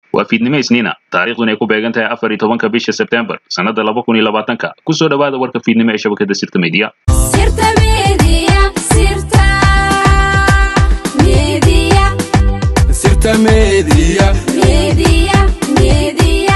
waa fiidnimo isniina taariikhduna ay ku beegan tahay afar iyo tobanka bisha sebtembar sannada laba kun iyo labaatanka kusoo dhowaada warka fiidnimo ee shabakada sirta media Sirta Media, Sirta Media, Sirta Media. Media, Media.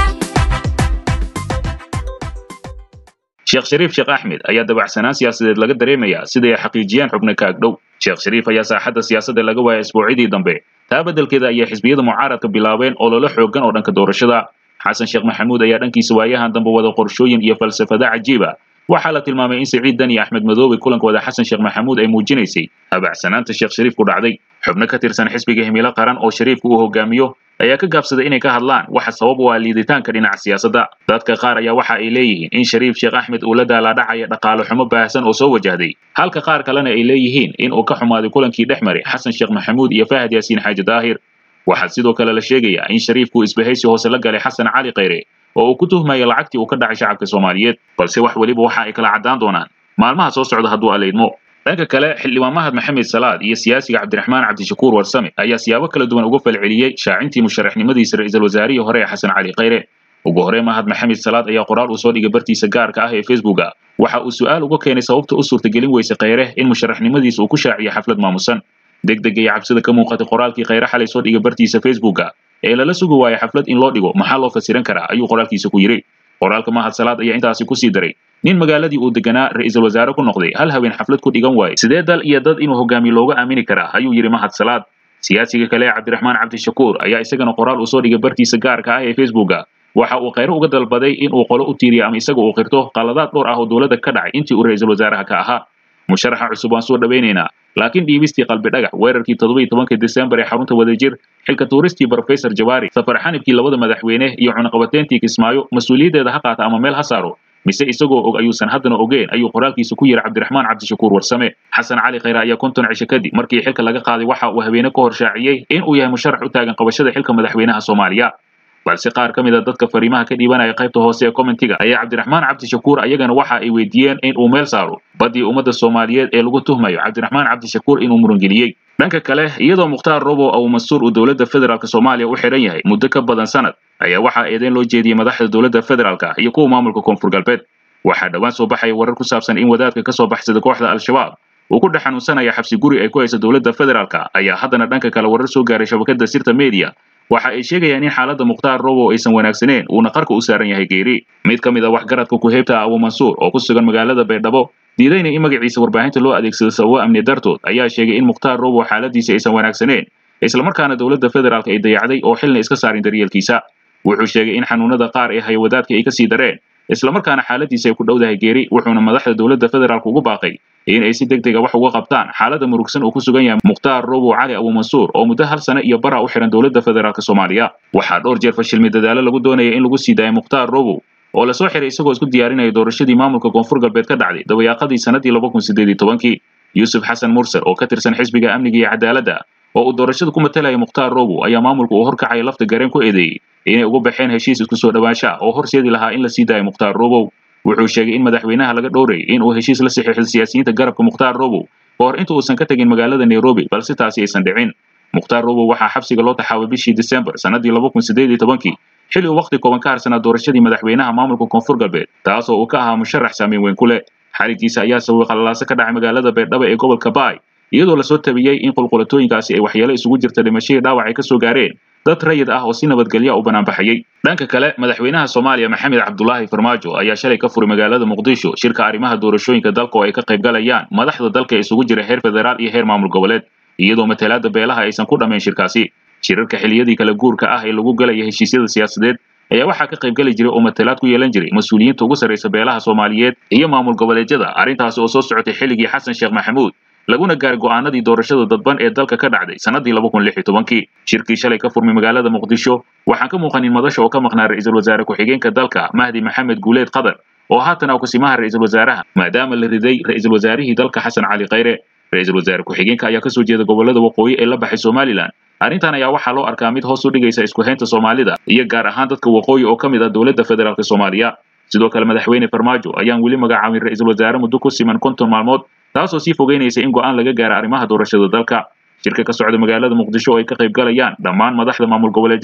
sheekh shariif sheekh axmed ayaa dabacsanaan siyaasadeed laga dareemayaa siday ay xaqiijiyeen xubno ka agdhow sheekh shariif ayaa saaxadda siyaasadda laga waayay isbuucidii dambe taa beddelkeeda ayay xisbiyada mucaaradka bilaabeen ololo xooggan oo dhanka doorashada xasan sheekh maxamuud ayaa dhankiisa waayahan dambe wada qorshooyin iyo falsafada cajiiba waxaa la tilmaamay in siciid dan iyo axmed madoobe kulankooda xasan sheekh maxamuud ay muujinaysay habacsanaanta sheekh shariif ku dhacday xubno ka tirsan xisbiga himilo qaran oo shariifku uu hogaamiyo ayaa ka gaabsaday inay ka hadlaan waxa sabab u ah liiditaanka dhinaca siyaasadda dadka qaar ayaa waxa ay leeyihiin in shariif sheekh axmed uu la daalaadhacaya dhaqaale xumo baahsan oo soo wajahday halka qaar kalena ay leeyihiin in uu ka xumaaday kulankii dhex maray xasan sheekh maxamuud iyo fahad yaasiin xaaji daahir waxaa sidoo kale la sheegayaa in shariifku isbahaysi hoose la galay xasan cali khayre oo uu ku tuhmaya lacagtii uu ka dhacay shacabka soomaaliyeed balse wax weliba waxa ay kala caddaan doonaan maalmaha soo socda hadduu aleydmo dhanka kale xildhibaan mahad maxamed salaad iyo siyaasiga cabdiraxmaan cabdishakuur warsame ayaa siyaabo kala duwan uga falceliyey shaacintii musharaxnimadiisa ra'iisul wasaarihii hore ee xasan cali khayre ugu hore mahad maxamed salaad ayaa qoraal uu soo dhigay bartiisa gaarka ah ee facebooka waxa uu su'aal uga keenay sababta u suurtagelin weyse khayre in musharaxnimadiisa uu ku shaaciyo xaflad maamusan degdega iyo cabsida ka muuqatay qoraalkii khayre xalay soo dhigay bartiisa facebooka ee lala sugi waayo xaflad in loo dhigo maxaa loo fasiran karaa ayuu qoraalkiisa ku yidhi qoraalka mahad salaad ayaa intaasi kusii daray nin magaaladii uu deganaa ra'iisul wasaare ku noqday hal haween xaflad ku dhigan waaye sidee dal iyo dad inuu hogaamiyo looga aamini karaa ayuu yidhi mahad salaad siyaasiga kale ee cabdiraxmaan cabdishakuur ayaa isagana qoraal uu soo dhigay bartiisa gaarka ah ee facebooka waxa uu khayre uga dalbaday in uu qolo u tiiriyo ama isaga uu qirto qaladaad dhowr ah oo dowladda ka dhacay intii uu ra'iisul wasaaraha ka ahaa musharaxa cusub waan soo dhawaynaynaa laakiin dhiibistii qalbi dhagax weerarkii toddobiyi tobanka desembar ee xarunta wadajir xilka tuuristii brofesor jawaari safar xanibkii labada madaxweyne iyo cunaqabateyntii kismaayo mas-uuliyaddeeda ha qaata ama meel ha saaro mise isagoo og ayuusan haddana ogeen ayuu qoraalkiisa ku yidhi cabdiraxmaan cabdishakuur warsame xasan cali khayre ayaa konton cisho kadib markii xilka laga qaaday waxa uu habeene ka hor shaaciyey in uu yahay musharax u taagan qabashada xilka madaxweynaha soomaaliya balse qaar ka mid a dadka fariimaha ka dhiibanaya qaybta hoose ee commentiga ayaa cabdiraxmaan cabdishakuur ayagana waxa ay weydiiyeen in uu meel saaro baddii ummadda soomaaliyeed ee lagu tuhmayo cabdiraxmaan cabdishakuur inuu murangeliyey dhanka kale iyadoo mukhtaar robo abu mansuur uu dowladda federaalk soomaaliya u xidhan yahay muddo ka badan sanad ayaa waxaa eedeyn loo jeediyey madaxda dowladda federaalka iyo kuwa maamulka koonfur galbeed waxaa dhowaan soo baxaya warar ku saabsan in wadaadka ka soo baxsada kooxda al-shabaab uu ku dhex xanuunsanaya xabsi guri ay ku hayso dowladda federaalka ayaa haddana dhanka kale warar soo gaaray shabakada sirta media waxa ay sheegayaan in xaaladda mukhtaar robo aysan wanaagsaneen uuna qarka u saaran yahay geeri mid ka mid a waxgaradka ku-heybta abu mansuur oo ku sugan magaalada baydhabo diidayna in magaciisa warbaahinta loo adeegsado sababo amni dartood ayaa sheegay in mukhtaar robo xaaladiisa aysan wanaagsaneen islamarkaana dowladda federaalk ay dayacday oo xilna iska saarin daryeelkiisa wuxuu sheegay in xanuunada qaar ee haya wadaadka ay kasii dareen islamarkaana xaaladiisa ay ku dhowdahay geeri wuxuuna madaxda dowladda federaalk ugu baaqay in ay si degdega wax uga qabtaan xaaladda murugsan uu ku sugan yahay mukhtaar robo cali abu mansuur oo muddo hal sano iyo bara u xihan dowladda federaalk soomaaliya waxaa dhowr jeer fashilmi dadaalo lagu doonaya in lagu sii daayo mukhtaar robo oo lasoo xiray isagoo isku diyaarinaya doorashadii maamulka koonfur galbeed ka dhacday dabayaaqadii sanadii laba kun sideed iyo tobankii yuusuf xasan mursal oo ka tirsan xisbiga amniga iyo cadaaladda oo uu doorashada ku matalaya mukhtaar robo ayaa maamulka uu horkacaya lafta gareen ku eedeeyey inay ugu baxeen heshiis isku soo dhawaansha oo horseedi lahaa in la sii daayo mukhtaar robow wuxuu sheegay in madaxweynaha laga dhowrayay in uu heshiis la saxiixdo siyaasiyiinta garabka mukhtaar robow ka hor inta uusan ka tegin magaalada nairobi balse taasi aysan dhicin mukhtaar robow waxaa xabsiga loo taxaabay bishii disembar sanadii laba kun sideed iyo tobankii xilli uu wakhti kooban ka harsanaa doorashadii madaxweynaha maamulka koonfur galbeed taasoo uu ka ahaa musharax saameyn weyn ku leh xarigiisa ayaa sababay qalalaaso ka dhacay magaalada baydhabo ee gobolka baay iyadoo lasoo tabiyey in qulqulatooyinkaasi ay waxyeelo isugu jirta dhimashadii dhaawac ay ka soo gaareen dad rayid ah oo si nabadgelya u banaanbaxayey dhanka kale madaxweynaha soomaaliya maxamed cabdulaahi farmaajo ayaa shalay ka furay magaalada muqdisho shirka arrimaha doorashooyinka dalka oo ay ka qayb galayaan madaxda dalka isugu jira heer federaal iyo heer maamul goboleed iyadoo matalaada beelaha aysan ku dhammayn shirkaasi shirarka xiliyadii kala guurka ah ee lagu galaya heshiisyada siyaasadeed ayaa waxaa ka qayb geli jiray oo matalaad ku yeelan jiray mas-uuliyiinta ugu sarraysa beelaha soomaaliyeed iyo maamul goboleedyada arrintaasi oo soo socotay xilligii xasan sheekh maxamuud laguna gaaray go'aanadii doorashada dadban ee dalka ka dhacday sanadii laba kun lix iyo tobankii shirkii shalay ka furmay magaalada muqdisho waxaan ka muuqanin madasha oo ka maqnaa ra'iisul wasaare ku-xigeenka dalka mahdi maxamed guuleed qadar oo haatan ah kusimaha ra'iisul wasaaraha maadaama la riday ra'iisul wasaarihii dalka xasan cali khayre ra'iisul wasaare ku-xigeenka ayaa kasoo jeeda gobolada waqooyi ee la baxay somalilan arrintan ayaa waxaa loo arkaa mid hoos u dhigaysa isku haynta soomaalida iyo gaar ahaan dadka waqooyi oo ka mid ah dowladda federaalk soomaaliya sidoo kale madaxweyne farmaajo ayaan weli magacaabin ra'iisul wasaare muddo ku siman konton maalmood taasoo sii fogeynaysa in go'aan laga gaara arrimaha doorashada dalka shirka ka socda magaalada muqdisho oo ay ka qayb galayaan dhammaan madaxda maamul goboleedyada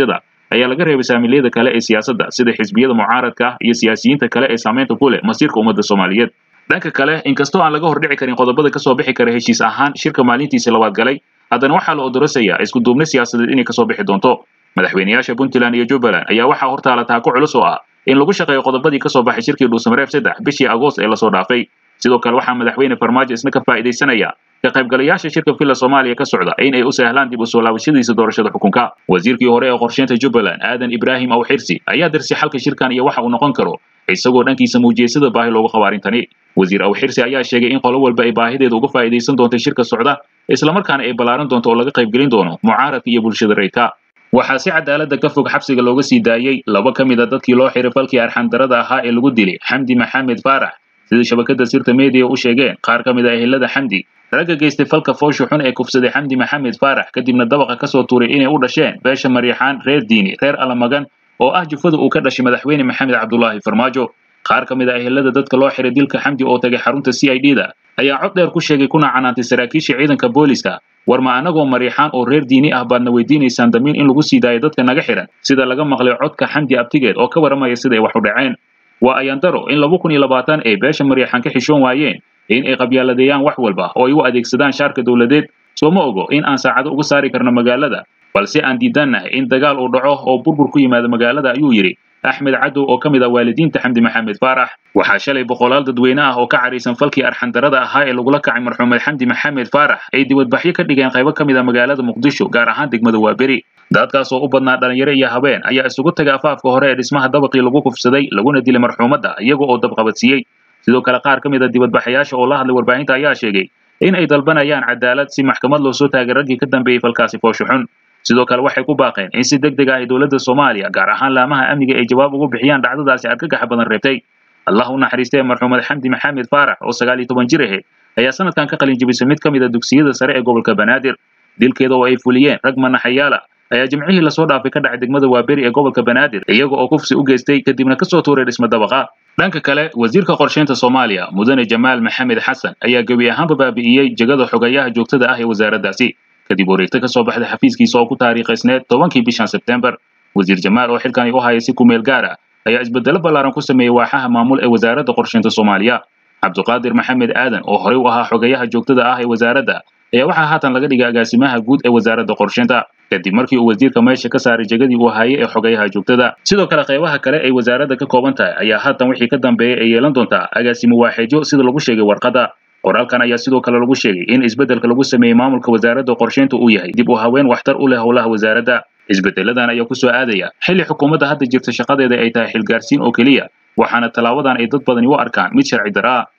ayaa laga reebay saamiliyada kale ee siyaasadda sida xisbiyada mucaaradka ah iyo siyaasiyiinta kale ee saamaynta ku leh masiirka ummadda soomaaliyeed dhanka kale inkastoo aan laga hordhici karin qodobada kasoo bixi kara heshiis ahaan shirka maalintiisa labaad galay haddana waxaa la odorasayaa isku duubni siyaasadeed inay kasoo bixi doonto madaxweynayaasha puntland iyo jubbaland ayaa waxaa hortaala taako culus oo ah in lagu shaqeeyo qodobadii kasoo baxay shirkii dhuusamareeb saddex bishii agoost ee lasoo dhaafay sidoo kale waxaa madaxweyne farmaajo isna ka faa'iidaysanaya ka qaybgalayaasha shirka villa soomaaliya ka socda in ay u sahlaan dib u soo laabashadiisa doorashada xukunka wasiirkii hore ee qorsheynta jubbaland aadan ibraahim awxirsi ayaa darsay xalka shirkan iyo waxa uu noqon karo isagoo dhankiisa muujiyey sida baahi loogu qabo arrintani wasiir awxirsi ayaa sheegay in qolo walba ay baahideeda uga faa'iidaysan doonta shirka socda islamarkaana ay ballaaran doonto oo laga qaybgelin doono mucaaradka iyo bulshada rayidka waxaa si cadaaladda ka fog xabsiga looga sii daayey laba ka mid a dadkii loo xiray falkii arxandarada ahaa ee lagu dilay xamdi maxamed faarax sida shabakada sirta media u sheegeen qaar ka mid a ehelada xamdi ragga geystay falka foosha xun ee kufsaday xamdi maxamed faarax kadibna dabaqa kasoo tuuray inay u dhasheen beesha mariixaan reer diini reer alamagan oo ah jufada uu ka dhashay madaxweyne maxamed cabdulaahi farmaajo qaar ka mid a ehelada dadka loo xiray dilka xamdi oo tagay xarunta c i d da ayaa cod dheer ku sheegay kuna canaantay saraakiisha ciidanka booliska war ma anagoo mariixaan oo reer diini ah baadna weydiinaysaan damiin in lagu sii daayo dadka naga xihan sida laga maqlay codka xamdi abtigeed oo ka waramaya sida ay wax u dhaceen waa ayandaro in laba kun iyo labaatan ay beesha mariixaan ka xishoon waayeen in ay qabyaaladeeyaan wax walba oo ay u adeegsadaan shaarka dowladeed soo ma ogo in aan saacado uga saari karno magaalada balse aan diidannahay in dagaal uu dhaco oo burbur ku yimaado magaalada ayuu yidhi axmed cadow oo ka mid ah waalidiinta xamdi maxamed faarax waxaa shalay boqolaal dadweyne ah oo ka caraysan falkii arxandarada ahaa ee lagula kacay marxuumed xamdi maxamed faarax ay dibadbaxyo ka dhigeen qaybo ka mid ah magaalada muqdisho gaar ahaan degmada waaberi dadkaas oo u badnaa dhalinyaro iyo habeen ayaa isugu tagay afaafka hore ee dhismaha dabaqii lagu kufsaday laguna dilay marxuumadda iyaga oo dabqabadsiiyey sidoo kale qaar ka mid a dibadbaxayaasha oo la hadlay warbaahinta ayaa sheegay in ay dalbanayaan cadaalad si maxkamad loo soo taagay raggii ka dambeeyey falkaasi foosho xun sidoo kale waxay ku baaqeen in si deg deg ah ay dowladda soomaaliya gaar ahaan laamaha amniga ay jawaab ugu bixiyaan dhacdadaasi argagaxa badan reebtay allah u naxariistee marxuumed xamdi maxamed faarax oo sagaal iyo toban jir ahayd ayaa sanadkan ka qalin jebisay mid ka mid a dugsiyada sare ee gobolka banaadir dilkeeda oo ay fuliyeen rag manaxayaala ayaa jimcihii lasoo dhaafay ka dhacay degmada waaberi ee gobolka banaadir iyaga oo kufsi u geystay kadibna kasoo tuuray dhisma dabaqa dhanka kale wasiirka qorsheynta soomaaliya mudane jamaal maxamed xasan ayaa gebi ahaanba baabi'iyey jegada xogayaha joogtada ah ee wasaaraddaasi kadib wareegto ka soo baxday xafiiskiisa oo ku taariikhaysneed tobankii bishan sebtembar wasiir jamaal oo xilkani u hayay si kumeel gaar ah ayaa isbedelo ballaaran ku sameeyey waaxaha maamul ee wasaaradda qorsheynta soomaaliya cabduqaadir maxamed aadan oo horey u ahaa xogayaha joogtada ah ee wasaaradda ayaa waxaa haatan laga dhigay agaasimaha guud ee wasaaradda qorsheynta kadib markii uu wasiirka meesha ka saaray jegadii uu hayay ee xogayaha joogtada sidoo kale qaybaha kale ay wasaaradda ka kooban tahay ayaa haatan wixii ka dambeeyay ay yeelan doontaa agaasimo waaxeedyo sida lagu sheegay warqadda qoraalkan ayaa sidoo kale lagu sheegay in isbeddelka lagu sameeyey maamulka wasaaradda qorsheynta uu yahay dib u haween waxtar u leh howlaha wasaaradda isbeddeladan ayaa ku soo aadaya xilli xukuumadda hadda jirta shaqadeeda ay tahay xilgaarsiin oo keliya waxaana tallaabadan ay dad badani u arkaan mid sharci darra ah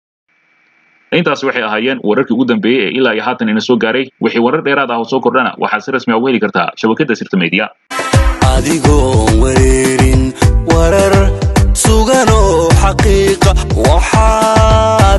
intaas waxay ahaayeen wararkii ugu dambeeyey ee ilaa iyo haatan ina soo gaaray wixii warar dheeraad ah oo soo kordhana waxaad si rasmi ah ugu heli kartaa shabakadda sirta media adigoon wareerin warar sugan oo xaqiiqa waxaa